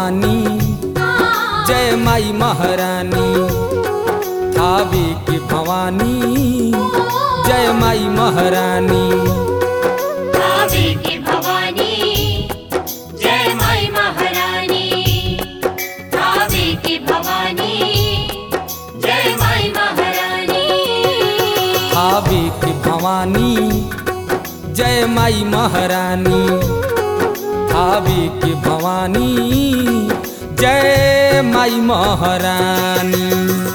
भवानी जय माई महारानी थावे के भवानी जय माई महारानी भावे की भवानी जय माई महारानी भावे की भवानी जय माई महारानी थावे के भवानी जय माई महारानी थावे के भवानी जय माई महारानी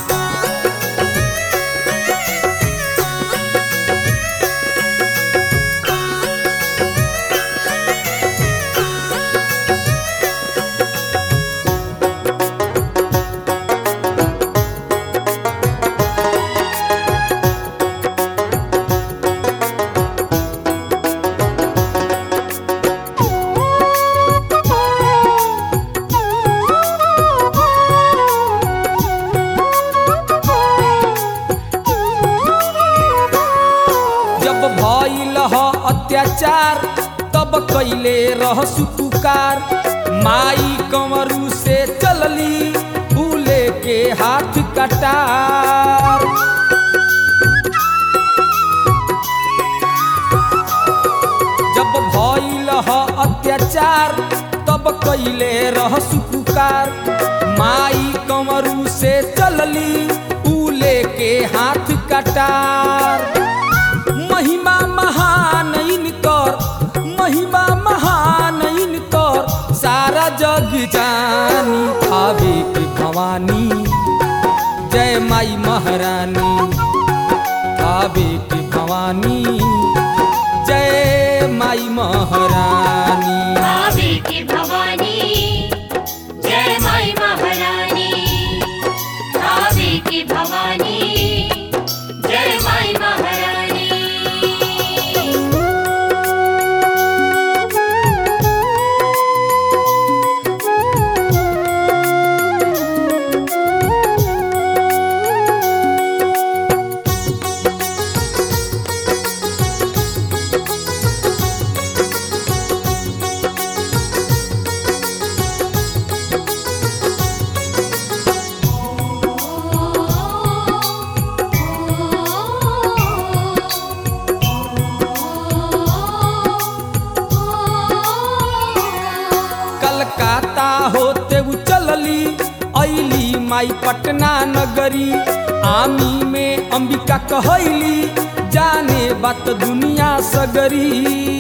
जब भइल ह अत्याचार तब कैले रह सुपुकार माई कंवरू से चलली फूले के हाथ कटार जब भइल ह अत्याचार तब कैले रह सुपुकार माई कंवरू से चलली फूले के हाथ कटार महिमा महान इनकर महिमा महान इनकर सारा जग जानी थावे के भवानी जय माई महारानी थावे के भवानी जय माई महारानी भावे की भवानी जय माई महारानी भावे की भवानी जय माई महारानी कलकत्ता होते उ चलली ऐली माई पटना नगरी आमी में अंबिका कहैली जाने बात दुनिया सगरी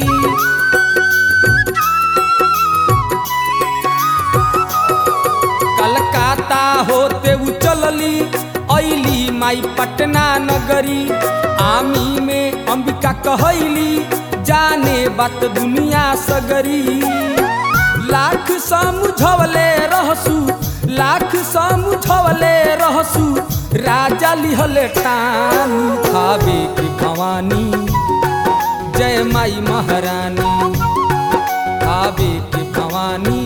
कलकत्ता होते उ चलली ऐली माई पटना नगरी आमी में अंबिका कहैली जाने बात दुनिया सगरी लाख समझवले रहसु लाख समझवले रहसु राजा लिहले टान थावे की भवानी जय माई महारानी थावे की भवानी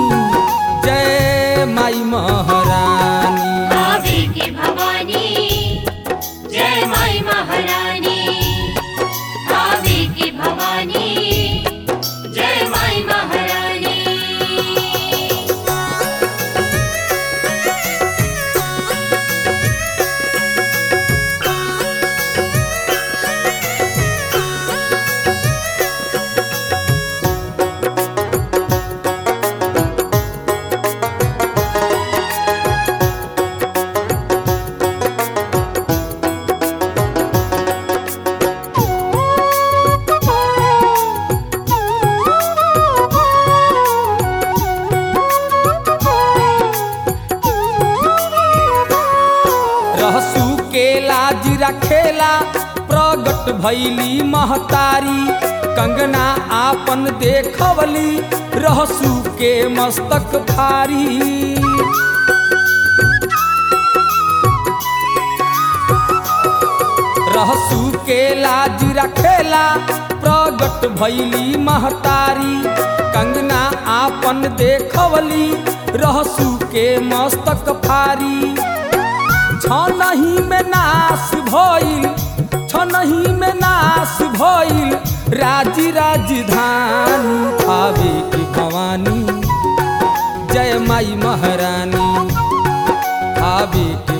जय माई महारानी भावे की भवानी जय माई महारानी भावे की भवानी जय माई महारानी रहसू के लाज रखेला प्रगट भैली महतारी कंगना आपन देखवली रहसू के मस्तक भारी रहसू के लाज रखेला प्रगट भैली महतारी कंगना आपन देखवली रहसू के मस्तक फारी छनही में नाश भइल छनही में नाश भइल राजी राजधानी थावे की भवानी जय माई महारानी आवे के